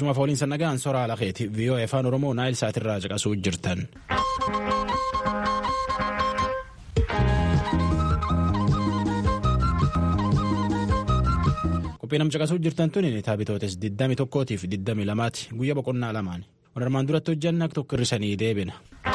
Galchumaaf waliin sannagaan soraa alakeeti VOA afaan Oromoo naayil saatirraa caqasuu jirtan. Qophii nam caqasuu jirtan tuni taphitootes 21tiif 22ti guyyaa boqonnaa lamaan. Warrmaan duratti hojjanna tokko hirrisanii deebina.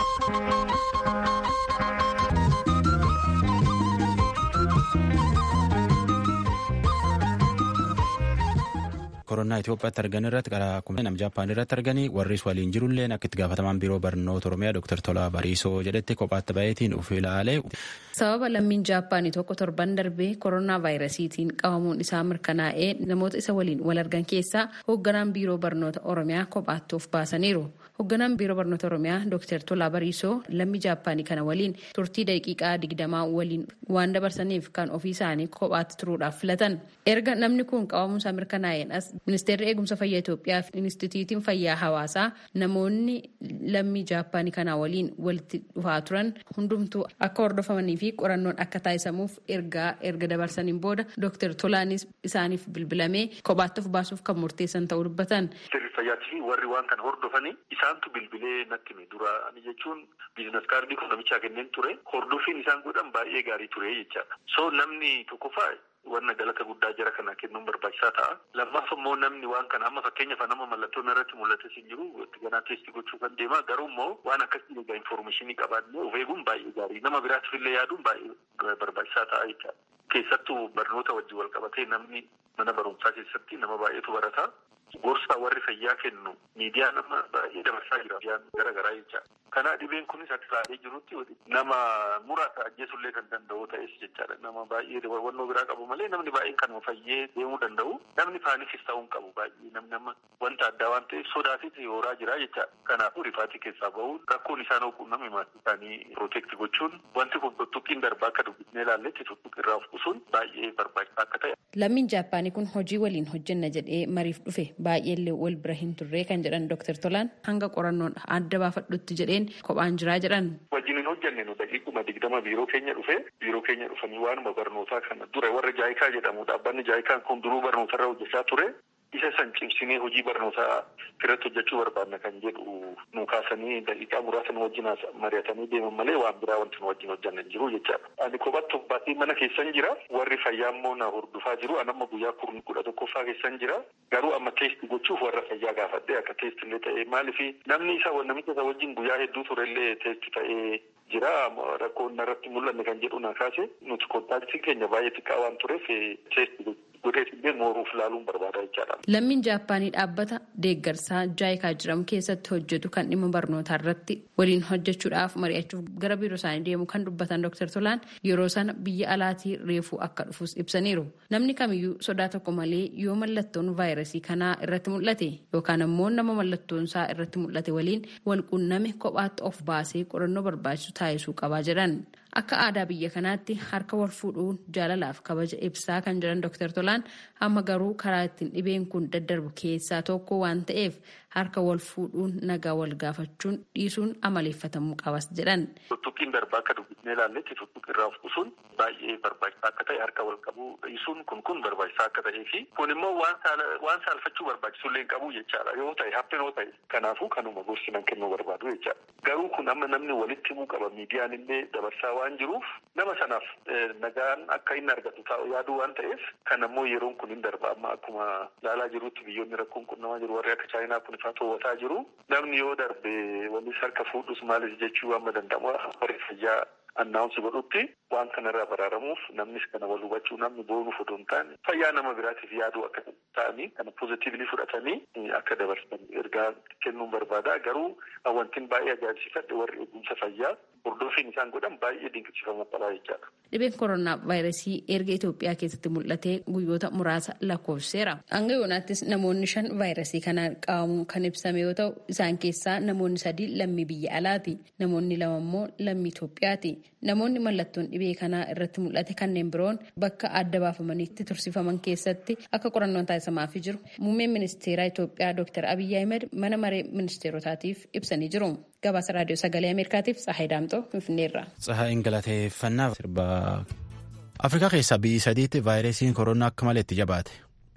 koronaa Itoophiyaatti argan irratti karaa kuma nam Jaappaan irratti arganii warris waliin jirullee akka itti gaafatamaan biiroo barnoota Oromiyaa Dr. Tolaa Bariisoo jedhetti kophaatti baay'eetiin uf ilaalee. Sababa lammiin Jaappaanii tokko torban darbee koronaa vaayirasiitiin qabamuun isaa mirkanaa'ee namoota isa waliin wal argan keessaa hoogganaan biiroo barnoota Oromiyaa kophaatti of baasaniiru. Hoogganaan biiroo barnoota Oromiyaa Dr. Tolaa Bariisoo lammii Jaappaanii kana waliin turtii daqiiqaa digdamaa waliin waan dabarsaniif kan ofii isaanii kophaatti turuudhaaf filatan. Erga namni kun qabamuunsaa mirkanaa'een as ministeerri eegumsa fayyaa Itoophiyaa fi Inistituutiin Fayyaa Hawaasaa namoonni lammii Jaappaanii kanaa waliin walitti dhufaa turan hundumtuu akka hordofamanii fi qorannoon akka taasisamuuf ergaa erga dabarsaniin booda Dr. Tolaanis isaaniif bilbilamee kophaatti of baasuuf kan murteessan ta'uu dubbatan. Fayyaatii fi warri waan kana hordofanii isaantu bilbilee natti hime dura jechuun biizines kaardii kun namichaa kenneen ture hordofiin isaan godhan baay'ee gaarii ture jechaadha. So namni tokkoffaa wanna galata guddaa jara kana kennuun barbaachisaa ta'a. Lammaaf immoo namni waan kana amma fakkeenyaaf nama mallattoon irratti mul'ate hin jiru itti ganaa teestii gochuu kan deema garuu immoo waan akkasii egaa infoormeeshinii qabaannee of eeguun baay'ee gaarii nama biraatiif illee yaaduun baay'ee barbaachisaa ta'a jechaadha. Keessattuu barnoota wajjin wal qabatee namni mana barumsaa keessatti nama baay'eetu barata. Gorsa warri fayyaa kennu miidiyaa nama baay'ee dabarsaa jira. Miidiyaan garaagaraa jecha. Kana dhibeen kunis akka ilaalee jirutti nama muraasa ajjeesullee kan danda'u ta'es jechaadha. Nama baay'ee hubannoo biraa qabu malee namni baay'een kanuma fayyee deemuu danda'u. Namni paanikis ta'uu hin qabu baay'ee namni nama wanta addaa waan ta'eef sodaatiif hooraa jira jechaadha. Kanaafuu rifaatii keessaa bahuun rakkoon isaan hooquun namni maatii isaanii pirootekti gochuun wanti kun tuttuqqiin darbaa akka dubbisnee ilaalletti tuttuqqi irraa of qusuun baay'ee barbaachisaa akka ta'e. Lammiin Jaappaanii kun hojii waliin hojjenna jedhee mariif dhufe baay'eellee wal bira hin turree kan jedhan Dr. Tolaan hanga qorannoon adda baafadhutti jedheen kophaan jiraa jedhan. Wajjin hin hojjenne nu daqiiquma digdama biiroo keenya dhufe biiroo keenya dhufanii waanuma barnootaa kana dura warra jaayikaa jedhamu dhaabbanni jaayikaan kun duruu barnootarra hojjechaa ture. isa san cimsinee hojii barnootaa irratti hojjechuu barbaadna kan jedhu nu kaasanii daqiiqaa muraasa nu wajjin mari'atanii deeman malee waan biraa wanti nu wajjin hojjanne jiru jechaadha. Ani kophaatti baatee mana keessan jira warri fayyaa immoo na hordofaa jiru an amma guyyaa kurni kudha tokkoffaa keessan jira garuu amma teesti gochuuf warra fayyaa gaafadhe akka teesti illee ta'e maaliif namni isa namicha isa wajjin guyyaa hedduu turellee teesti ta'ee jira rakkoon irratti mul'anne kan jedhu na kaase nuti kontaaktiin keenya baay'ee xiqqaa waan tureef teesti godheetillee mooruuf ilaaluun barbaada jechaadha. Lammiin Jaappaanii dhaabbata deeggarsaa jaayikaa jedhamu keessatti hojjetu kan dhimma barnootaa irratti waliin hojjechuudhaaf mari'achuuf gara biiroo isaanii deemu kan dubbatan Dr. Tolaan yeroo sana biyya alaatii reefuu akka dhufus ibsaniiru. Namni kamiyyuu sodaa tokko malee yoo mallattoon vaayirasii kanaa irratti mul'ate yookaan ammoo nama mallattoon isaa irratti mul'ate waliin wal qunname kophaatti of baasee qorannoo barbaachisu taasisuu qabaa jedhan. Akka aadaa biyya kanaatti harka wal fuudhuun jaalalaaf kabaja ibsaa kan jedhan Dr. Tolaan amma garuu karaa ittiin dhibeen kun daddarbu keessaa tokko waan ta'eef harka wal fuudhuun nagaa wal gaafachuun dhiisuun amaleeffatamuu qabas jedhan. Tuttuqqiin darbaa akka dubbisnee ilaalletti tuttuqqi irraa of qusuun baay'ee barbaachisaa akka ta'e harka wal qabuu dhiisuun kun kun barbaachisaa akka ta'ee fi kun immoo waan saalfachuu barbaachisullee hin qabu jechaadha yoo ta'e hapheen yoo ta'e kanaafuu kanuma gorsinan kennuu barbaadu jechaadha. Garuu kun amma namni walitti himuu qaba miidiyaan illee dabarsaa waan jiruuf nama sanaaf nagaan akka inni argatu taa'u yaaduu waan ta'eef kan ammoo yeroon kun hin darba amma akkuma ilaalaa jirutti biyyoonni rakkoon qunnamaa jiru warri akka chaayinaa kun ifaa to'ataa jiru namni yoo darbe walis harka fuudhus maalis jechuu amma danda'amu warri fayyaa annaawunsi godhutti waan kanarraa baraaramuuf namnis kana wal hubachuu namni boonuuf odoo hin taane fayyaa nama biraatiif yaaduu akka ta'anii kana poozitiivlii fudhatanii akka dabarsan ergaa kennuun barbaada garuu wantin baay'ee ajaa'ibsiifadhe warri eegumsa fayyaa hordofiin isaan godhan baay'ee dinqisiifamuu qabaa jechaadha. Dhibeen koronaa vaayirasii erga Itoophiyaa keessatti mul'atee guyyoota muraasa lakkoofseera. Hanga yoonaattis namoonni shan vaayirasii kanaan qabamuun kan ibsame yoo ta'u isaan keessaa namoonni sadii lammii biyya alaati. Namoonni lama immoo lammii Itoophiyaati. Namoonni mallattoon dhibee kanaa irratti mul'ate kanneen biroon bakka adda baafamaniitti tursiifaman keessatti akka qorannoon taasisamaafii jiru. Muummeen ministeeraa Itoophiyaa Dr. Abiyyi Ahmed mana maree ministeerotaatiif ibsanii jiru. Gabaasa raadiyoo sagalee Ameerikaatiif Tsahaay Daamtoo Finfinneerra. Tsahaay galateeffannaa sirba Afrikaa keessaa biyyi sadiitti vaayirasiin koronaa akka malee itti jabaate.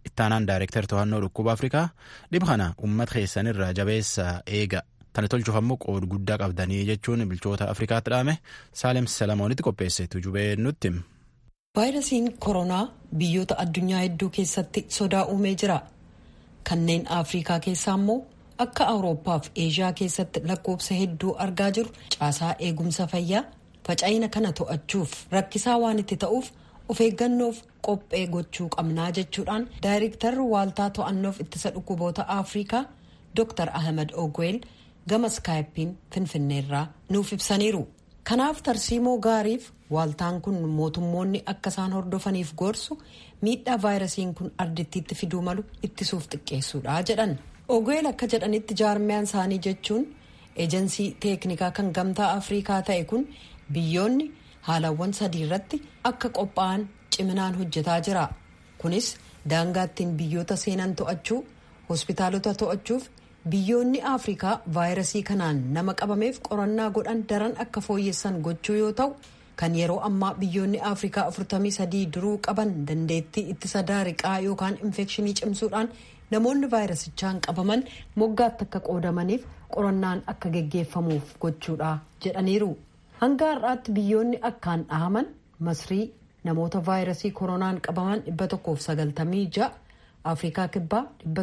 ittaanaan daayirektar to'annoo dhukkuba afrikaa dhiba kana uummata keessanirraa jabeessa eega tana tolchuuf ammoo qooda guddaa qabdanii jechuun bulchoota afrikaatti dhaame saalem salamoonitti qopheessetu jubee nutti. vaayirasiin koronaa biyyoota addunyaa hedduu keessatti sodaa uumee jira kanneen afrikaa keessaa immoo akka awurooppaa fi eeshiyaa keessatti lakkoofsa hedduu argaa jiru caasaa eegumsa fayyaa faca'ina kana to'achuuf rakkisaa waan itti ta'uuf of eeggannoof qophee gochuu qabnaa jechuudhaan daayirektarri waaltaa to'annoof ittisa dhukkuboota afrikaa dr ahmed ogweel gama skaayipiin finfinneerraa nuuf ibsaniiru kanaaf tarsiimoo gaariif waaltaan kun mootummoonni akka isaan hordofaniif gorsu miidhaa vaayirasiin kun ardittiitti fiduu malu ittisuuf xiqqeessuudha jedhan ogweel akka jedhanitti jaarmiyaan isaanii jechuun eejensii teeknikaa kan gamtaa afrikaa ta'e kun biyyoonni haalawwan sadii irratti akka qophaa'an ciminaan hojjetaa jira kunis daangaattiin biyyoota seenan to'achuu hospitaalota to'achuuf biyyoonni afrikaa vaayirasii kanaan nama qabameef qorannaa godhan daran akka fooyyessan gochuu yoo ta'u kan yeroo ammaa biyyoonni afrikaa 43 duruu qaban dandeettii ittisa daariqaa yookaan infekshinii cimsuudhaan namoonni vaayirasichaan qabaman moggaatti akka qoodamaniif qorannaan akka geggeeffamuuf gochuudha jedhaniiru hanga har'aatti biyyoonni akkaan dhahaman masrii namoota vaayirasii koronaan qabaman 196 afrikaa kibbaa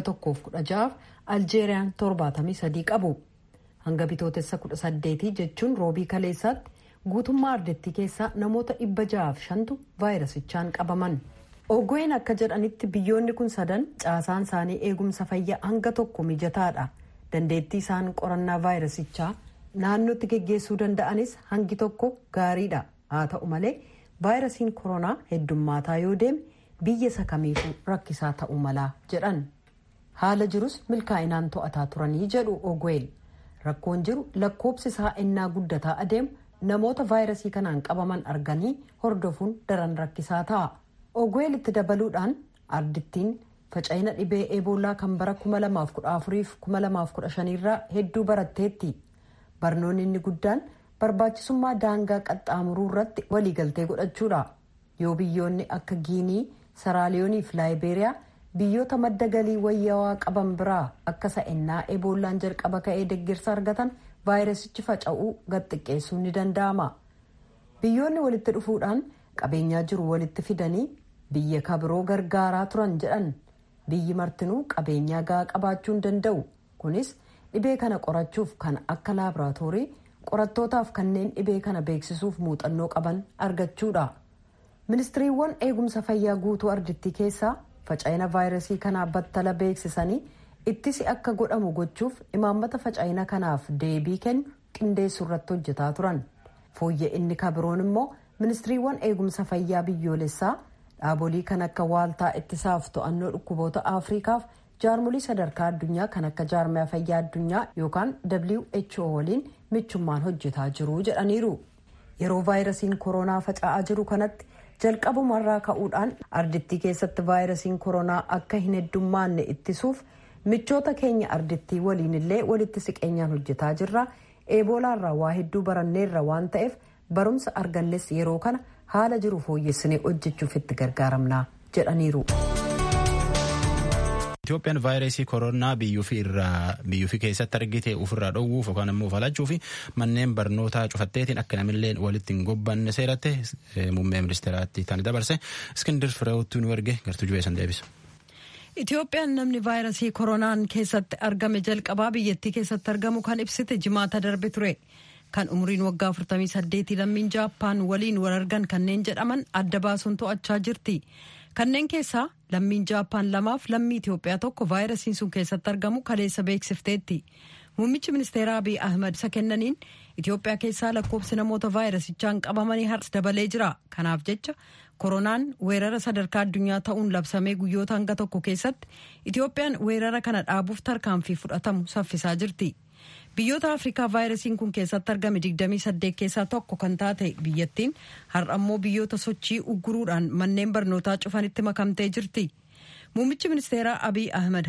116 aljeeriyaan 73 qabu hanga bitootessa 18 jechuun roobii kaleessaatti guutummaa ardettii keessaa namoota 605tu vaayirasichaan qabaman ogween akka jedhanitti biyyoonni kun sadan caasaan isaanii eegumsa fayyaa hanga tokko mijataadha dandeettii isaan qorannaa vaayirasichaa naannootti geggeessuu danda'anis hangi tokko gaariidha haa ta'u malee vaayirasiin koronaa heddummaataa yoo deeme biyya isa kamiifuu rakkisaa ta'uu malaa jedhan haala jirus milkaa'inaan to'ataa turanii jedhu ogweel rakkoon jiru lakkoobsi isaa ennaa guddataa adeemu namoota vaayirasii kanaan qabaman arganii hordofuun daran rakkisaa ta'a ogweel itti dabaluudhaan ardittiin faca'ina dhibee eeboolaa kan bara 2014-2015 irraa hedduu baratteetti barnoonni inni guddaan barbaachisummaa daangaa qaxxaamuruu irratti waliigaltee godhachuudha yoo biyyoonni akka giinii saraaliyoonii fi laayibeeriyaa biyyoota madda galii wayyaawaa qaban biraa akka sa'ennaa eeboolaan jalqaba ka'ee deeggarsa argatan vaayirasichi faca'uu gad xiqqeessuun ni danda'ama biyyoonni walitti dhufuudhaan qabeenyaa jiru walitti fidanii biyya kabiroo gargaaraa turan jedhan biyyi martinuu qabeenyaa gahaa qabaachuu hin danda'u kunis dhibee kana qorachuuf kan akka laaboraatoorii qorattootaaf kanneen dhibee kana beeksisuuf muuxannoo qaban argachuudha ministiriiwwan eegumsa fayyaa guutuu ardittii keessaa faca'ina vaayirasii kanaa battala beeksisanii ittisi akka godhamu gochuuf imaammata faca'ina kanaaf deebii kennu qindeessuu irratti hojjetaa turan fooyya inni kabiroon immoo ministiriiwwan eegumsa fayyaa biyyoolessaa dhaabolii kan akka waaltaa ittisaaf to'annoo dhukkuboota afrikaaf jaarmolii sadarkaa addunyaa kan akka jaarmaya fayyaa addunyaa yookaan who waliin michummaan hojjetaa jiru jedhaniiru yeroo vaayirasiin koronaa faca'aa jiru kanatti jalqabumarraa ka'uudhaan ardittii keessatti vaayirasiin koronaa akka hin heddummaanne ittisuuf michoota keenya ardittii waliin illee walitti siqeenyaan hojjetaa jirra eeboolaarraa waa hedduu baranneerra waan ta'eef barumsa argannes yeroo kana haala jiru fooyyessinee hojjechuuf itti gargaaramna jedhaniiru. Itoophiyaan vaayirasii koronaa biyyuufii irraa biyyuufii keessatti argite ofirraa dhowwuuf yookaan immoo falachuu fi manneen barnootaa cufatteetiin akka namillee walitti hin gobbanne seeratte muummee ministeeraatti tani dabarse iskindir fireewwattuu nu erge gartuu jubeessan deebisa. Itoophiyaan namni vaayirasii koronaan keessatti argame jalqabaa biyyattii keessatti argamu kan ibsite jimaata darbe ture. Kan umriin waggaa 48 lammiin jaappaan waliin wal argan kanneen jedhaman adda baasuun to'achaa jirti. Kanneen keessaa lammiin jaappaan lamaaf lammii Itoophiyaa tokko vaayirasiin sun keessatti argamu kaleessa beeksifteetti. Muummichi ministeeraa Abiy Ahmad isa kennaniin Itoophiyaa keessaa lakkoofsi namoota vaayirasichaan qabamanii har'as dabalee jira. Kanaaf jecha koronaan weerara sadarkaa addunyaa ta'uun labsamee guyyoota hanga tokko keessatti Itoophiyaan weerara kana dhaabuuf tarkaanfii fudhatamu saffisaa jirti. Biyyoota Afrikaa vaayirasiin kun keessatti argame 28 keessaa tokko kan taate biyyattiin har'a ammoo biyyoota sochii ugguruudhaan manneen barnootaa cufanitti makamtee jirti. Muummichi ministeeraa Abiy Ahmed har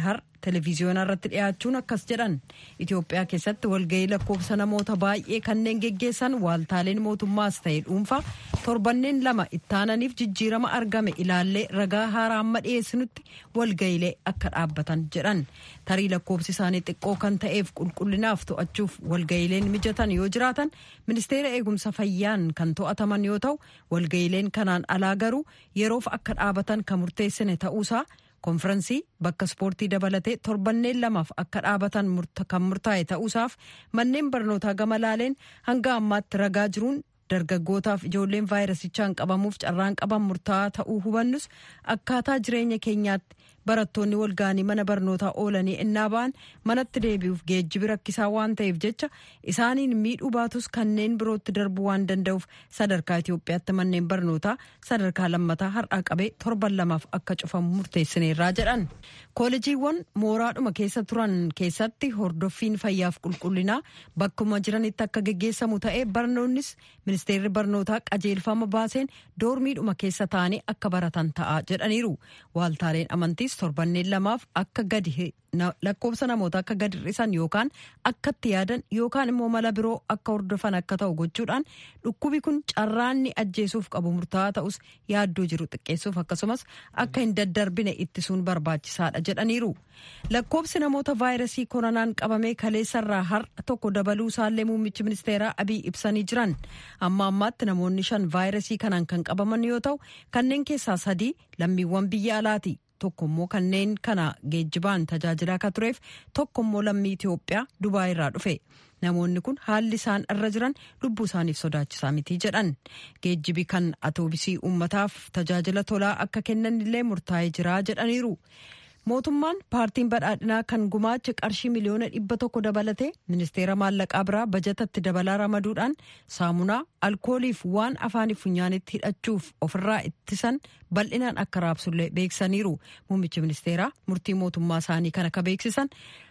televiziyoonaa irratti dhiyaachuun akkas jedhan itiyoophiyaa keessatti walgahii lakkoofsa namoota baay'ee kanneen geggeessan waaltaaleen mootummaas ta'e dhuunfaa torbanneen lama ittaananiif jijjiirama argame ilaallee ragaa haaraa amma dhiyeessinutti walgahiilee akka dhaabbatan jedhan tarii lakkoofsi isaanii xiqqoo kan ta'eef qulqullinaaf to'achuuf walgahiileen mijatan yoo jiraatan ministeera eegumsa fayyaan kan to'ataman yoo ta'u walgahiileen kanaan alaa garuu yeroof akka dhaabatan kan murteessine ta'uusaa konfiraansii bakka ispoortii dabalatee torbanneen lamaaf akka dhaabatan kan murtaa'e ta'uusaaf manneen barnootaa gama laaleen hanga ammaatti ragaa jiruun dargaggootaaf ijoolleen vaayirasichaan qabamuuf carraan qaban murtaa'aa ta'uu hubannus akkaataa jireenya keenyaatti barattoonni walga'anii mana barnootaa oolanii innaa ba'an manatti deebi'uuf geejjibi rakkisaa waan ta'eef jecha isaaniin miidhuu baatus kanneen birootti darbuu waan danda'uuf sadarkaa Itoophiyaatti manneen barnootaa sadarkaa lammataa har'aa qabee torban lamaaf akka cufamu murteessineerraa jedhan. Koolejiiwwan mooraadhuma keessa turan keessatti hordoffiin fayyaaf qulqullinaa bakkuma jiranitti akka geggeessamu ta'ee barnoonnis ministeerri barnootaa qajeelfama baaseen doormiidhuma keessa ta'anii akka baratan ta'a jedhaniiru. Waaltaaleen amantiis torbanneen lamaaf akka gadi lakkoofsa namoota akka gadi hir'isan yookaan akkatti yaadan yookaan immoo mala biroo akka hordofan akka ta'u gochuudhaan dhukkubi kun carraanni ajjeesuuf qabu murtaa'aa ta'us yaaddoo jiru xiqqeessuuf akkasumas akka hin daddarbine ittisuun barbaachisaadha jedhaniiru. Lakkoofsi namoota vaayirasii koronaan qabamee kaleessarraa har'a tokko dabaluu isaallee muummichi ministeeraa Abiy ibsanii jiran. Amma ammaatti namoonni shan vaayirasii kanaan kan qabaman yoo ta'u kanneen keessaa sadii lammiiwwan biyya alaati. tokkommoo kanneen kana geejjibaan tajaajilaa akka tureef tokkommoo lammii Itoophiyaa Dubaay irraa dhufe. Namoonni kun haalli isaan irra jiran lubbuu isaaniif sodaachisaa miti jedhan. Geejjibi kan atoobisii uummataaf tajaajila tolaa akka kennan illee murtaa'ee jira jedhaniiru. Mootummaan paartiin badhaadhinaa kan gumaacha qarshii miliyoona dhibba tokko dabalatee ministeera maallaqaa biraa bajatatti dabalaa ramaduudhaan saamunaa alkooliif waan afaaniif funyaanitti hidhachuuf ofirraa ittisan bal'inaan akka raabsullee beeksaniiru. Muummichi ministeeraa murtii mootummaa isaanii kan akka beeksisan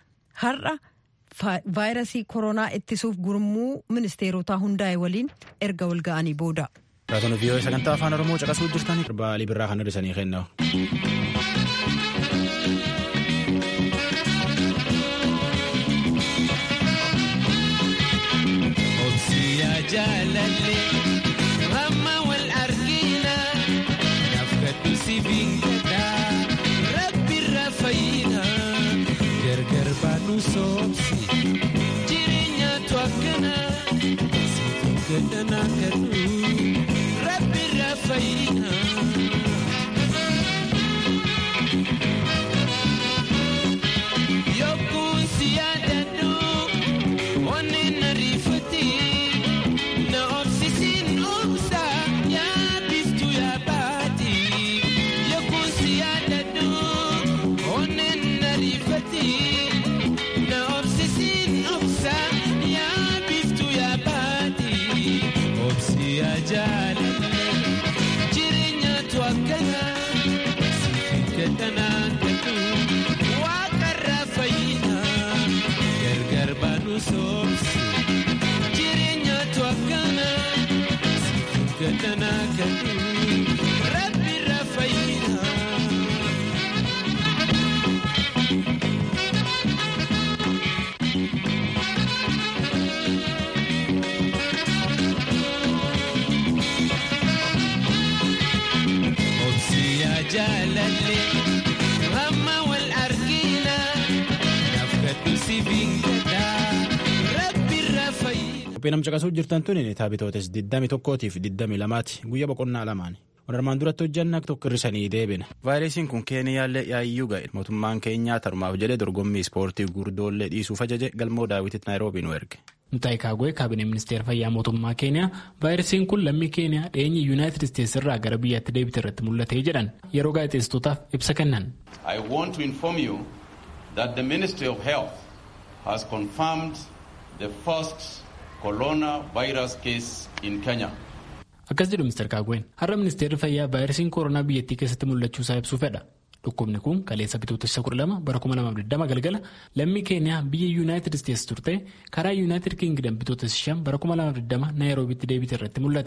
har'a vaayirasii koronaa ittisuuf gurmuu ministeerotaa hundaa'e waliin erga wal ga'anii booda. Raatoon viiyoo sagantaa afaan Oromoo caqasuu jirtanii baalii birraa kan hir'isanii kennamu. jaalallee hamma wal argina nafkadhu si fiingadhaa rabbirra fayyina gargar baanu soobsi jireenyaatu akkana situ gadhanaa kadhu rabbirra fayyina. Yokkuun si yaadadhu onneen na riifatti. Na obsisiin obsa yaadiftu yaabaati yookuun si yaadadhu onneen na riifati. Na obsisiin obsa yaadiftu yaabaati obsi ajaalale jireenyaatu akkana siifin gadhanaa gadhu waaqarraa fayyina gargar baanu soobsi. jireenyaatu akkana siifin gadhanaa gadhu rabbirra fayyina. Obsiyaa jaalallee hamma wal argina nafkadhu siifin gadhaa rabbirra fayyina. Qophii nam caqasuu jirtan tun taphitootes 21 fi 22ti guyyaa boqonnaa lamaani. Wal armaan duratti hojjanna tokko hir'isanii deebina. Vaayirasiin kun Keeniyaallee yaayyuu ga'e. Mootummaan keenyaa tarumaaf jedhee dorgommii ispoortii gurdoollee dhiisuuf ajaje galmoo daawwititti Naayiroobii nu erge. Mutaayi Kaagwee kaabinee ministeera fayyaa mootummaa keeniyaa vaayirasiin kun lammii keeniyaa dhiyeenya yuunaayitid isteetsi irraa gara biyyaatti deebite irratti mul'atee jedhan yeroo gaazexeessitootaaf ibsa kennan. I want to inform you that the Ministry of Health has confirmed the first coronavirus case in Kenya. Akkas jedhu Mr. Kaagween har'a ministeerri fayyaa vaayirasiin koronaa biyyattii keessatti mul'achuusaa ibsuu fedha. Dhukkubni kun kaleessa bitootessa 12 bara 2020 galgala lammii keeniyaa biyya yuunaayitid isteetsi turte karaa yuunaayitid kiingidam bitootessa 5 bara 2020 naayiroobitti deebite irratti mul'ate.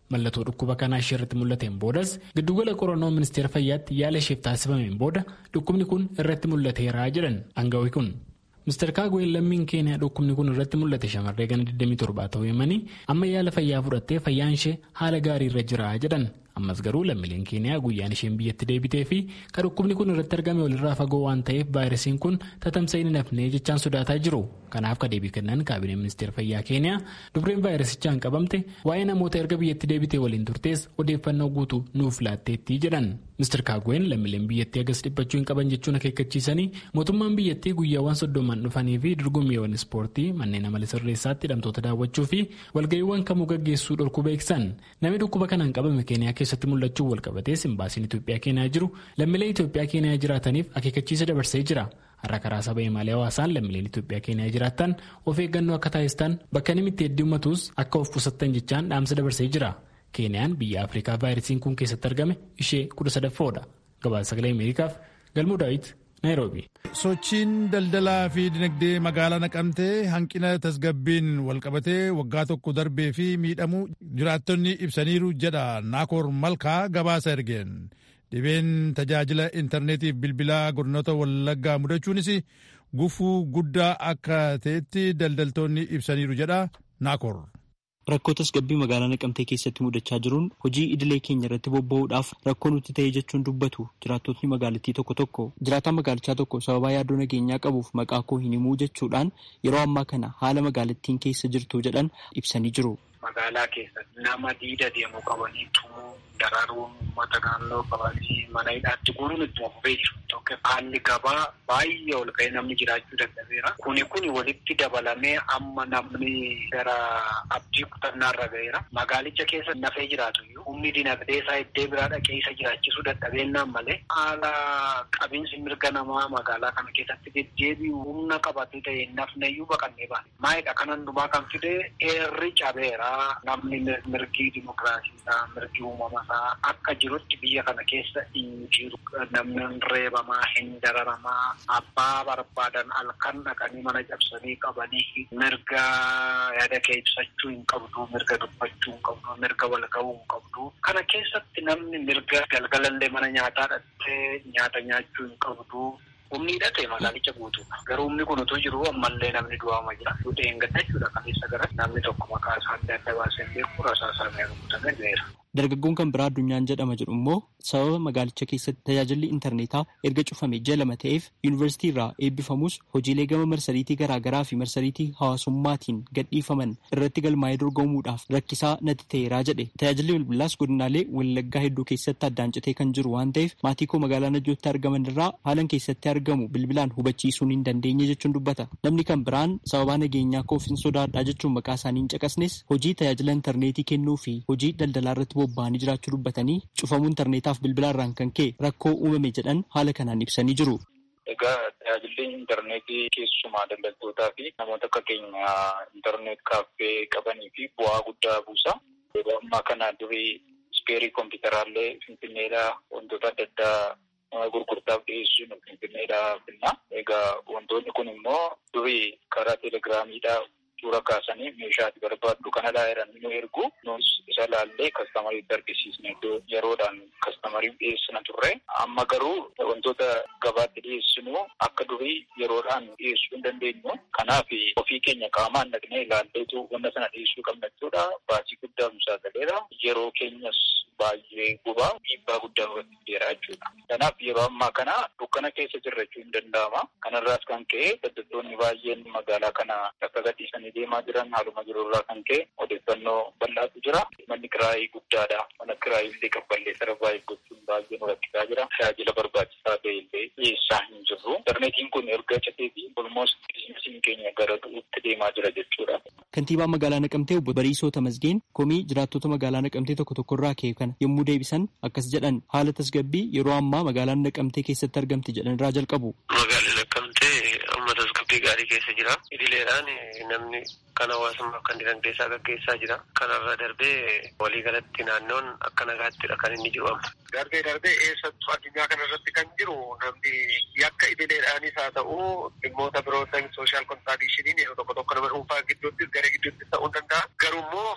Mallattoo dhukkuba kanaa ishee irratti mul'ateen boodas giddugala qorannoo ministeera fayyaatti yaala isheef taasifameen booda dhukkubni kun irratti mul'ateeraa jedhan aangawi kun. Mr. Kaagween lammiin keeniyaa dhukkubni kun irratti mul'ate shamarree gana 27 ta'uu himanii amma yaala fayyaa fudhattee fayyaan ishee haala gaarii irra jira jedhan. ammas garuu lammiileen keeniyaa guyyaan isheen biyyatti deebitee fi kan dhukkubni kun irratti argame walirraa fagoo waan ta'eef vaayirasiin kun tatamsa'ee hin hafnee jechaan sodaataa jiru kanaaf ka deebii kennan kaabinee ministeera fayyaa keeniyaa dubreen vaayirasichaan qabamte waa'ee namoota erga biyyatti deebitee waliin turtees odeeffannoo guutuu nuuf laatteetti jedhan Mr. Kaagween lammiileen biyyattii agas dhiphachuu hin qaban jechuun akeekkachiisanii mootummaan biyyattii guyyaawwan soddoman dhufanii fi dorgommiiwwan ispoortii manneen amala sirreessaatti hidhamtoota daawwachuu fi walga'iiwwan kamuu gaggeessuu dhorkuu beeksisan namni dhukkuba kanaan qabame keeniyaa keessatti mul'achuu walqabatee simbaasiin Itoophiyaa keenyaa jiru lammiilee Itoophiyaa keenyaa jiraataniif akeekkachiisa dabarsee jira. Har'a karaa saba himaalee hawaasaan lammiileen Itoophiyaa keenyaa jiraatan of eeggannoo akka taasistan bakka inni itti heddummatus akka of qusattan jechaan dhaamsa dabarsee jira. Keeniyaan biyya Afrikaa vaayirasiin kun keessatti argame ishee kudha sadaffoodha. Gabaasa sagalee Ameerikaaf Galmuu Daawit Naayiroobi. Sochiin daldalaa fi dinagdee magaalaa naqamtee hanqina tasgabbiin walqabatee waggaa tokko darbee fi miidhamuu jiraattonni ibsaniiru jedha Naakoor Malkaa gabaasa ergeen. Dhibeen tajaajila intarneetiif bilbilaa godinoota wallaggaa mudachuunis gufuu guddaa akka ta'etti daldaltoonni ibsaniiru jedha Naakoor. Rakkoo tasgabbii magaalaa naqamtee keessatti mudachaa jiruun hojii idilee keenya irratti bobba'uudhaaf rakkoo nutti ta'e jechuun dubbatu jiraattotni magaalattii tokko tokko jiraataan magaalichaa tokko sababaa yaaddoo nageenyaa qabuuf maqaa koo hin himuu jechuudhaan yeroo ammaa kana haala magaalattiin keessa jirtu jedhan ibsanii jiru. Magaalaa keessatti nama diida deemu qabanii tumuu dararuun uummata naannoo qabanii mana hidhaatti guuruun itti fufee jiru. Haalli gabaa baay'ee ol ka'ee namni jiraachuu dadhabeera. Kuni kuni walitti dabalamee amma namni gara abdii kutannaa irra ga'eera. Magaalicha keessa nafee jiraatu iyyuu humni dinagdee isaa iddoo biraa dhaqee isa jiraachisuu dadhabeennaan malee haala qabiinsi mirga namaa magaalaa kana keessatti deddeebi'u humna qabatee ta'e nafne iyyuu baqannee baane. Maayidha kan hundumaa kan fide eerri cabeera. Namni mirgi dimokiraasii isaa mirgi uumama isaa akka jirutti biyya kana keessa hin jiru. Namni reebamaa hin dararamaa abbaa barbaadan halkan dhaqanii mana cabsanii qabanii mirga yaada kee ibsachuu hin qabdu mirga dubbachuu hin qabdu mirga wal ga'uu hin qabdu. Kana keessatti namni mirga galgalallee mana nyaataa dhattee nyaata nyaachuu hin qabdu. Humni hidhate magaalicha guutuudha. Garuu humni kun utuu jiru ammallee namni du'aama jira. Fuudhee hin gadda jechuudha kaleessa gara namni tokko maqaa isaa adda adda baasee beeku rasaa isaa meeqamutame du'eera. Dargaggoon kan biraa addunyaan jedhama jedhu immoo sababa magaalicha keessatti tajaajilli intarneetaa erga cufame ji'a lama ta'eef yuunivarsiitii irraa eebbifamus hojiilee gama marsariitii garaagaraa fi marsariitii hawaasummaatiin gadhiifaman irratti galmaa'ee dorgomuudhaaf rakkisaa natti ta'eeraa jedhe tajaajilli bilbilaas godinaalee wallaggaa hedduu keessatti addaan citee kan jiru waan ta'eef maatii koo magaalaa najjootti argaman irraa haalan keessatti argamu bilbilaan hubachiisuun hin dandeenye jechuun dubbata namni kan biraan sababaa nageenyaa koof hin sodaadhaa jechuun maqaa isaanii hin caqasnes hojii tajaajila intarneetii kennuu fi hojii daldalaa irratti bobba'anii jiraachuu dubbatanii cufamuu intarneetaaf bilbilaa irraan kan ka'e rakkoo uumame jedhan haala kanaan ibsanii jiru. Egaa tajaajilli intarneetii keessumaa daldaltootaa fi namoota akka keenya intarneet kaaffee qabanii fi bu'aa guddaa buusa. Yeroo ammaa kana durii ispeerii kompiitaraallee finfinneedhaa wantoota adda addaa gurgurtaaf dhiyeessuun finfinneedhaa finna. Egaa wantoonni kun immoo durii karaa telegiraamiidhaa suura kaasanii meeshaati barbaaddu kanadhaa jedhanii nu ergu nus isa laallee kastamariitti argisiisne iddoo yeroodhaan kastamariif dhiyeessina turre amma garuu wantoota gabaatti dhiyeessinu akka durii yeroodhaan dhiyeessuu hin dandeenyu kanaaf ofii keenya qaamaan dhaqnee ilaalleetu wanta sana dhiyeessuu qabna jechuudha baasii guddaa nu saaxileera yeroo keenyas baay'ee gubaa dhiibbaa guddaa irratti fideera jechuudha kanaaf yeroo ammaa kana dukkana keessa jirra jechuun hin danda'ama kanarraas kan ka'e daldaltoonni baay'een magaalaa kana akka gadhiisanii deemaa jiran haaluma jirurraa kan ka'e odeeffannoo bal'aatu jira. Manni kiraayii guddaadha. Mana kiraayii illee qabballee sarbaayii gochuun baay'ee nu rakkisaa jira. Tajaajila barbaachisaa ta'e illee dhiyeessaa hin jirru. Intarneetiin kun erga cateetii olmoos biizinasiin keenya gara du'uutti deemaa jira jechuudha. Kantiibaa magaalaa Naqamtee obbo Bariisoo Tamasgeen komii jiraattota magaalaa Naqamtee tokko tokkorraa ka'e kana yommuu deebisan akkas jedhan haala tasgabbii yeroo ammaa magaalaan Naqamtee keessatti argamti jedhan irraa jalqabu. Magaalaa Naqamtee amma tasgabbii gaarii keessa jira. Idileedhaan namni kan hawaasummaa kan dinagdee isaa gaggeessaa jira. Kanarra darbee waliigalatti naannoon akka nagaattidha kan inni jiru amma. Darbee darbee eessattuu addunyaa kana irratti kan jiru namni yakka idileedhaanis haa ta'u dhimmoota biroo sooshaal kontraadishiniin yeroo tokko tokko nama dhuunfaa gidduutti gara gidduutti ta'uu danda'a. Garuu immoo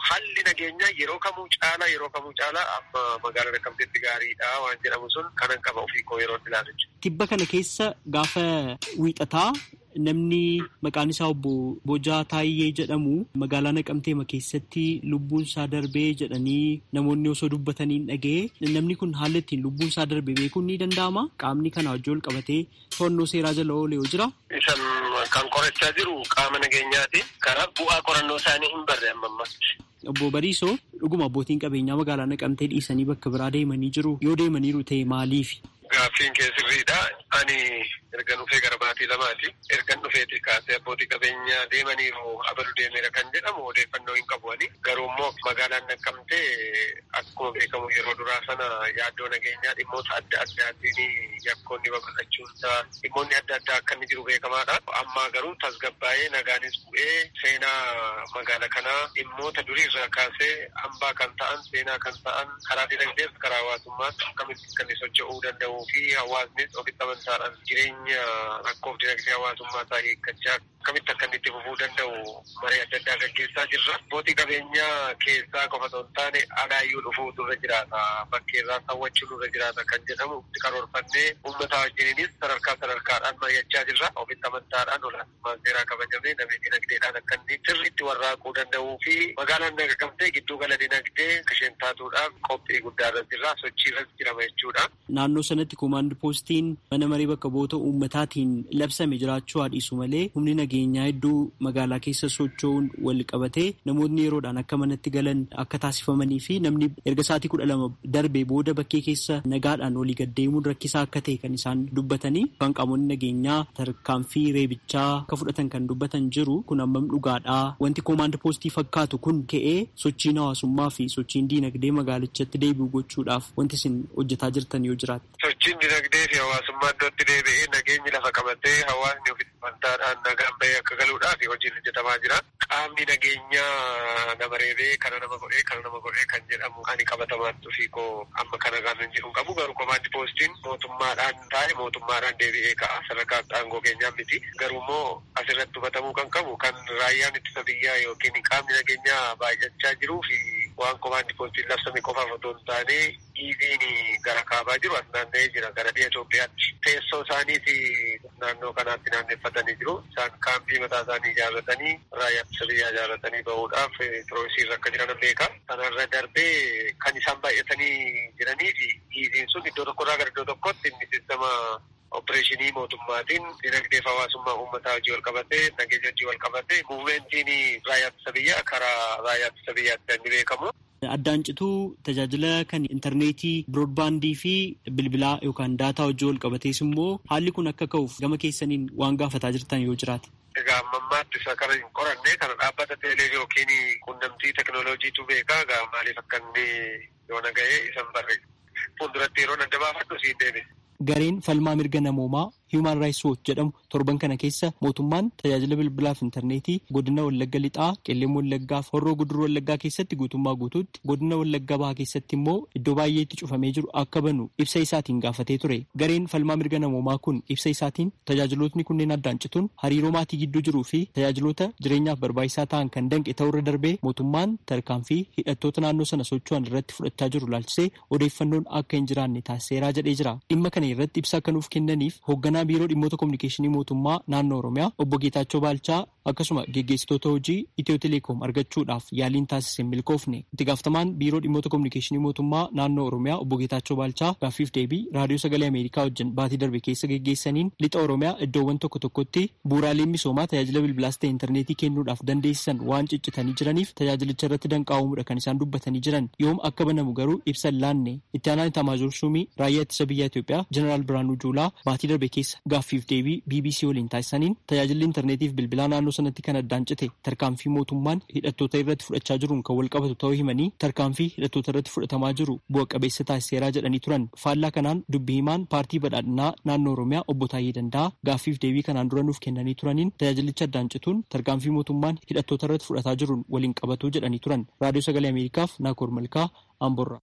haalli nageenyaa yeroo kamuu caalaa yeroo kamuu caalaa amma magaalaa Naqqamteetti gaariidha waan jedhamu sun kanan qaba ofii koo yeroo ilaalu. Tibba kana keessa gaafa wiixataa namni maqaan isaa obbo Bojaa Taayyee jedhamu magaalaa Naqamteema keessatti lubbuun isaa darbee jedhanii namoonni osoo dubbatanii hin dhaga'e namni kun haala ittiin lubbuun isaa darbe beekuun ni danda'ama. Qaamni kana wajjin wal qabatee to'annoo seeraa jala oolee yoo jira. Isan kan qorachaa jiru qaama nageenyaati. Karaa bu'aa qorannoo isaanii hin barre amma ammatti. Obbo Bariisoo dhuguma abbootiin qabeenyaa magaalaa Naqamtee dhiisanii bakka biraa deemanii jiru. Yoo deemaniiru ta'e maaliif? Gaaffiin kee sirriidha. Ani erga dhufee gara baatii lamaati. Ergan dhufeeti kaasee abbootii qabeenyaa deemaniiru abalu deemeera kan jedhamu odeeffannoo hin qabu ani. Garuu immoo magaalaan naqqamtee akkuma beekamu yeroo duraa sana yaaddoo nageenyaa dhimmoota adda addaatiin yakkoonni babal'achuunsaa dhimmoonni adda addaa akka inni jiru beekamaadha. Amma garuu tasgabbaa'ee nagaanis bu'ee seenaa magaala kanaa dhimmoota duriirraa kaasee hambaa kan ta'an seenaa kan ta'an karaa dinagdeef karaa hawaasummaatti akkamitti kan inni socho'uu danda'uu fi hawaasnis ofitti amantaadhaan jireenya rakkoof dinagdee hawaasummaa isaa eeggachaa akkamitti akka inni itti fufuu danda'u maree adda addaa gaggeessaa jirra. Abbootii qabeenyaa keessaa qofa osoo hin taane alaayyuu dhufuu nurra jiraata. Bakkeerraa hawwachuu nurra jiraata kan jedhamu itti karoorfannee uummata wajjiniinis sadarkaa sadarkaadhaan mari'achaa jirra. Ofitti amantaadhaan olaantummaan seeraa kabajamee namni dinagdeedhaan akka inni sirriitti warraaquu danda'uu fi magaalaan naqamtee gidduu gala dinagdee isheen taatuudhaaf qophii guddaarra jirra. Sochiirras jirama jechuudha. Naannoo sanatti koomaand poostiin mana marii bakka bu'oota uummataatiin labsame jiraachuu haadhiisu malee humni nageenyaa hedduu magaalaa keessa socho'uun wal qabatee namoonni yeroodhaan akka manatti galan akka taasifamanii fi namni erga sa'aatii kudha lama darbee booda bakkee keessa nagaadhaan walii gaddeemuun rakkisaa akka ta'e kan isaan dubbatanii kan qaamonni nageenyaa tarkaanfii reebichaa akka fudhatan kan dubbatan jiru kun ammam dhugaadhaa wanti koomaand poostii fakkaatu kun ka'ee sochiin hawaasummaa fi sochiin diinagdee magaalichatti deebi'u gochuudhaaf wanti isin hojjetaa jirtan yoo jiraate. Sochiin dinagdee fi hawaasummaa iddootti deebi'ee nageenyi lafa qabatee hawaasni ofitti amantaadhaan nagaan bahee akka galuudhaaf hojiin hojjetamaa jira. Qaamni nageenyaa nama reebee kana nama godhee kana nama godhee kan jedhamu ani qabatamaatti ofii koo amma kana kan hin jiru qabu garuu komaandi poostiin mootummaadhaan taa'e mootummaadhaan deebi'ee ka'a sadarkaa aangoo keenyaa miti. Garuu immoo asirratti hubatamuu kan qabu kan raayyaan ittisa biyyaa yookiin qaamni nageenyaa baay'achaa jiruu fi waan komaandi poostiin labsame qofaaf otoo hin taane dhiibiin gara kaabaa jiru as naanna'ee jira gara biyya Itoophiyaatti. Teessoo isaaniis naannoo kanaatti naanneeffatanii jiru. Isaan kaampii mataa isaanii ijaarratanii raayyaa ittisa biyyaa ijaarratanii bahuudhaaf piroosiirra akka jiran beeka. Kanarra darbee kan isaan baay'atanii jiranii fi dhiibiin sun iddoo tokkorraa gara iddoo tokkotti inni sistema opereeshinii mootummaatiin dinagdeef hawaasummaa uummataa hojii wal qabatee nageenya hojii wal qabatee muumentiin raayyaa ittisa biyyaa karaa raayyaa ittisa biyyaatti kan beekamu. Addaan cituu tajaajila kan intarneetii biroodbaandii fi bilbilaa yookaan daataa hojii wal qabatees immoo haalli kun akka ka'uuf gama keessaniin waan gaafataa jirtan yoo jiraate. Egaa ammammaatti isa kana hin qoranne kana dhaabbata teelee yookiin quunnamtii teknooloojiitu beekaa egaa maaliif akka inni yoo nagahee isan barre fuulduratti yeroo adda baafadhu siin deebi'e. Gareen falmaa mirga namoomaa Human Rights Watch jedhamu torban kana keessa mootummaan tajaajila bilbilaaf intarneetii godina Wallagga Lixaa, Qellem Wallaggaa fi Horroo Guduruu Wallaggaa keessatti guutummaa guutuutti godina Wallagga Bahaa keessatti immoo iddoo baay'eetti cufamee jiru akka banu ibsa isaatiin gaafatee ture. Gareen falmaa mirga namoomaa kun ibsa isaatiin tajaajilootni kunneen addaan cituun hariiroo maatii gidduu jiruu fi tajaajiloota jireenyaaf barbaachisaa ta'an kan danqe ta'urra darbee mootummaan tarkaanfii hidhattoota naannoo sana socho'an irratti fudhachaa jiru laalchisee odeeffannoon akka hin jiraanne taasiseeraa jedhee jira. Dhimma kana irratti ibsa akka nuuf kennaniif hoogganaa biiroo dhimmoota kominikeeshinii mootummaa naannoo oromiyaa obbo Geetaachoo Baalchaa akkasuma geggeessitoota hojii Itiyoo Teleekoom argachuudhaaf yaaliin taasise milkoofne itti gaafatamaan biiroo dhimmoota kominikeeshinii mootummaa naannoo oromiyaa obbo Geetaachoo Baalchaa gaaffiif deebii raadiyoo sagalee Ameerikaa wajjin baatii darbe keessa geggeessaniin lixa oromiyaa iddoowwan tokko tokkotti bu'uuraaleen misoomaa tajaajila bilbilaas ta'e intarneetii kennuudhaaf dandeessisan waan ciccitanii jiraniif tajaajilicha irratti danqaa'uudha kan isaan dubbatanii jiran yoom akka banamu garuu ibsan laanne itti aanaan itamaajoor shuumii raayyaa ittisa biyyaa Itoophiyaa jeneraal Biraanuu Juulaa baatii darbe keessa gaaffiif deebii BBC waliin taasisaniin tajaajilli intarneetiif bilbilaa naannoo sanatti kan addaan cite tarkaanfii mootummaan hidhattoota irratti fudhachaa jiruun kan wal qabatu ta'uu himanii tarkaanfii hidhattoota irratti fudhatamaa jiru bu'a qabeessa taasiseeraa jedhanii turan faallaa kanaan dubbii himaan paartii badhaadhinaa naannoo oromiyaa obbo Taayyee Danda'a gaaffiif deebii kanaan dura nuuf kennanii turaniin tajaajilicha addaan cituun tarkaanfii mootummaan hidhattoota irratti fudhataa jiruun waliin qabatu jedhanii turan raadiyoo sagalee ameerikaaf naakoor malkaa amborraa.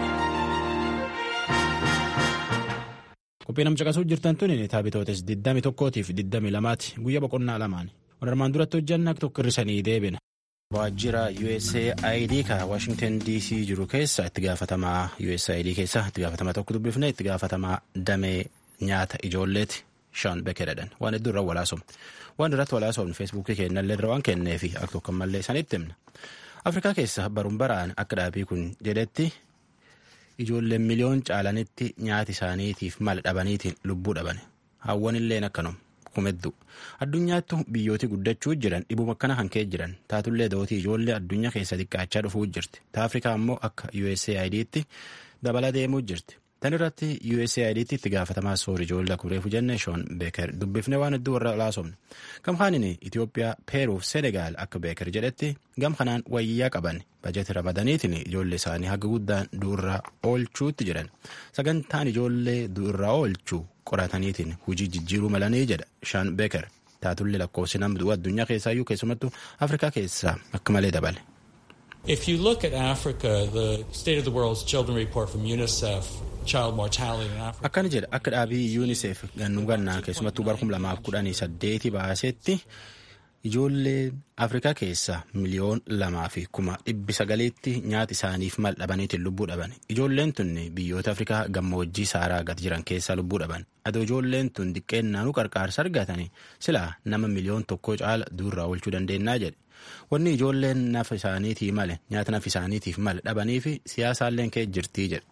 Qophii namcaqasuu jirtan tun taabitootes 21tiif 22ti guyyaa boqonnaa lamaan. Warra armaan duratti hojjanna tokko hirrisanii deebina. Waajjira USAID ka Washington DC jiru keessa itti gaafatamaa USAID keessa itti gaafatamaa tokko dubbifne itti gaafatamaa damee nyaata ijoolleeti Sean Bekeredhan waan hedduu irra walaasofne waan irratti walaasofne feesbuukii keenyallee irra waan kenneefi akka tokko mallee sanitti himna. Afrikaa keessa baruun baraan akka dhaabii kun jedhetti ijoolleen miliyoon caalanitti nyaati isaaniitiif mala dhabaniitiin lubbuu dhaban hawwanilleen akkanuma. kumeddu addunyaattu biyyooti guddachuu jiran dhibuma akkana kan ka'e jiran taatullee dootii ijoollee addunyaa keessa xiqqaachaa dhufuu jirti ta afrikaa immoo akka USAID'tti dabala deemuu jirti tan irratti USAID'tti itti gaafatamaa soor ijoollee kureefu jenne shoon beeker dubbifne waan hedduu warra laasofne gamkaanin Itoophiyaa peeruuf senegaal akka beeker jedhetti gam kanaan wayyaa qaban bajeti ramadaniitiin ijoollee isaanii haga guddaan du'urraa oolchuutti jiran sagantaan ijoollee du'urraa oolchuu qorataniitiin hujii jijjiiruu malanii jedha shaan beeker taatullee lakkoofsi nama du'u addunyaa keessaayyuu keessumattuu afrikaa keessaa akka malee dabale. If you look at Africa, the State of the World's Children Report from UNICEF, child mortality in Africa. Akkana jedha akka dhaabii UNICEF gannuu gannaa keessumattuu bara kuma lamaaf kudhanii saddeeti baasetti ijoollee afrikaa keessaa miliyoon lamaa fi kuma dhibbi sagaleetti nyaata isaaniif mal dhabaniitiin lubbuu dhaban ijoolleen tun biyyoota afrikaa gammoojjii saaraa gad jiran keessaa lubbuu dhaban adoo ijoolleen tun diqqeennaanuu qarqaarsa argatanii silaa nama miliyoon tokko caala duurraa oolchuu dandeenyaa jedhe wanni ijoolleen nafa isaaniitii male nyaata nafa isaaniitiif male dhabanii fi siyaasaalleen kee jirtii jedhe.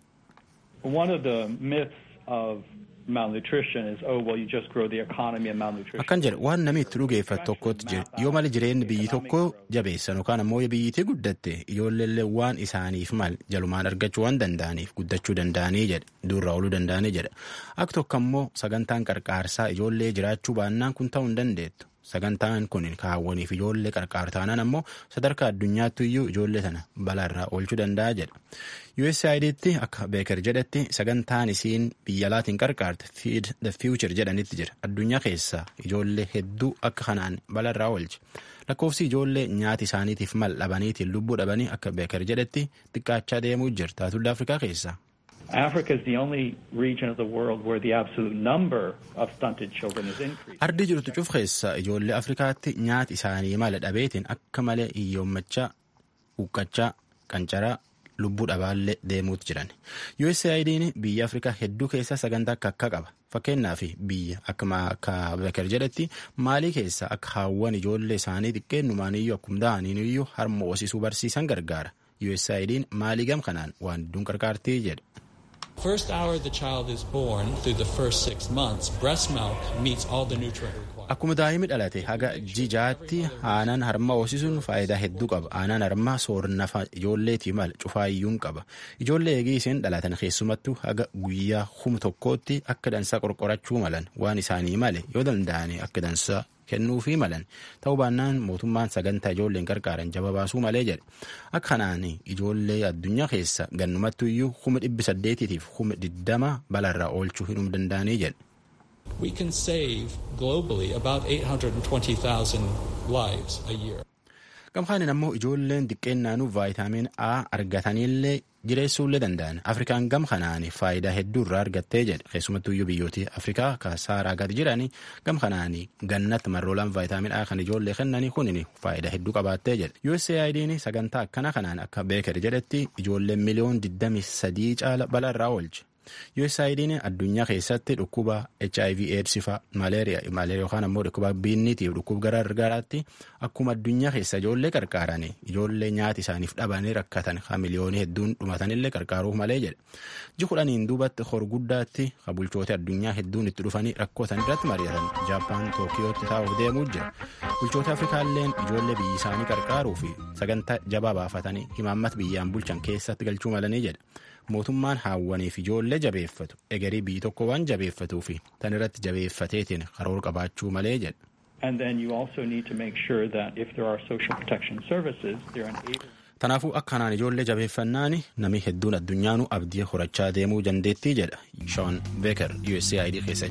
One of the myths of malnutrition is oh well you just grow the economy and malnutrition. Akkan jedhe waan namni itti dhugeeffatu tokkotti jira yoo mali jireenyi biyyi tokko jabeessan yookaan ammoo biyyitii guddatte ijoolleellee waan isaaniif mal jalumaan argachuu waan danda'aniif guddachuu danda'anii jedhe duurraa ooluu danda'anii jedhe akka tokko ammoo sagantaan qarqaarsaa ijoollee jiraachuu baannaan kun ta'uu hin dandeettu. sagantaan kun kaawwaniif ijoollee qarqaaru taanaan ammoo sadarkaa addunyaatti iyyuu ijoollee sana balaarraa oolchuu danda'a jedha. USAID'tti akka beeker jedhetti sagantaan isiin biyya alaatiin qarqaarte feed the future jedhanitti jira addunyaa keessaa ijoollee hedduu akka kanaan balaarraa oolche lakkoofsi ijoollee nyaati isaaniitiif mal dhabaniitiin lubbuu dhabanii akka beeker jedhetti xiqqaachaa deemuu jira taatullee afrikaa keessaa. Africa is the only region of the world where the absolute number of stunted children is increasing. Ardi jirtu cuf keessa ijoollee Afrikaatti nyaati isaanii mala dhabeetiin akka malee hiyyoommachaa, huqqachaa, qancaraa, lubbuu dhabaallee deemuutti jiran. USAID'n biyya Afrikaa hedduu keessa sagantaa akka akka qaba. Fakkeenyaaf biyya akka Beker jedhetti maalii keessa akka haawwan ijoollee isaanii xiqqeennumaaniyyuu akkuma da'aniiniyyuu harma hoosisuu barsiisan gargaara. USAID'n maalii gam kanaan waan hedduun qarqaartii jedha. First hour the child is born through the first six months, breast milk meets all the nutrient requirements. Akkuma daa'imni dhalate haga jijaatti aanan harma hoosisuun faayidaa hedduu qaba. Aanan harmaa soornafa ijoolleetii mala cufaayyuun qaba. Ijoollee eegii isheen dhalatan keessumattuu haga guyyaa hum tokkootti akka dansaa qorqorachuu malan waan isaanii male yoo danda'ani akka dansaa kennuufii malan ta'uu baannaan mootummaan sagantaa ijoolleen qarqaaran jaba baasuu malee jedhe akka kanaan ijoollee addunyaa keessa gannumattu iyyuu kuma dhibbi saddeetiitiif kuma diddama balarraa oolchuu hin danda'anii jedhe. We can save globally about 820,000 lives a year. Gamkaanin ammoo ijoolleen xiqqeennaanuu vaayitaamin A argataniillee jireessuullee danda'an afrikaan gam kanaan faayidaa hedduu irraa argattee jedhe keessumattuu iyyuu biyyooti afrikaa ka saaraa gad jiran gam kanaan gannatti marroolaan vaayitaamin A kan ijoollee kennanii kunin faayidaa hedduu qabaattee jedhe USAID'n sagantaa akkana kanaan akka beeker jedhetti ijoolleen miliyoon 23 caala balaarraa oolche. USAID'n addunyaa keessatti dhukkuba HIV AIDS fa malaariyaa yookaan ammoo dhukkuba biinniitiif dhukkuba gargaraatti akkuma addunyaa keessa ijoollee qarqaaran ijoollee nyaati isaaniif dhabanii rakkatan ha miliyoonii hedduun dhumatanillee qarqaaruuf malee jedhe. Ji kudhaniin duubatti hor guddaatti ha bulchoota addunyaa hedduun itti dhufanii rakkootan irratti mari'atan Jaappaan Tookiyootti taa'uuf deemuu jira. Bulchoota Afrikaalleen ijoollee biyyi isaanii qarqaaruu fi sagantaa jabaa baafatanii himaammata biyyaan bulchan keessatti galchuu malanii jedha. mootummaan haawwaniif ijoollee jabeeffatu egerii biyyi tokko waan jabeeffatuu fi tan irratti jabeeffateetiin karoora qabaachuu malee jedha. And then you also need to make sure that if there are social protection services, they're unable. Kanaafuu akkanaan ijoollee jabeeffannaan namni hedduun addunyaanuu abdii horachaa deemuu dandeettii jedha Sean Beeker USAID keessa.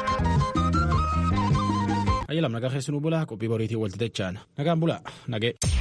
Ayyalam nagaa keessanuu bulaa qophii boriitii walti dachaan nagaan bulaa nagee.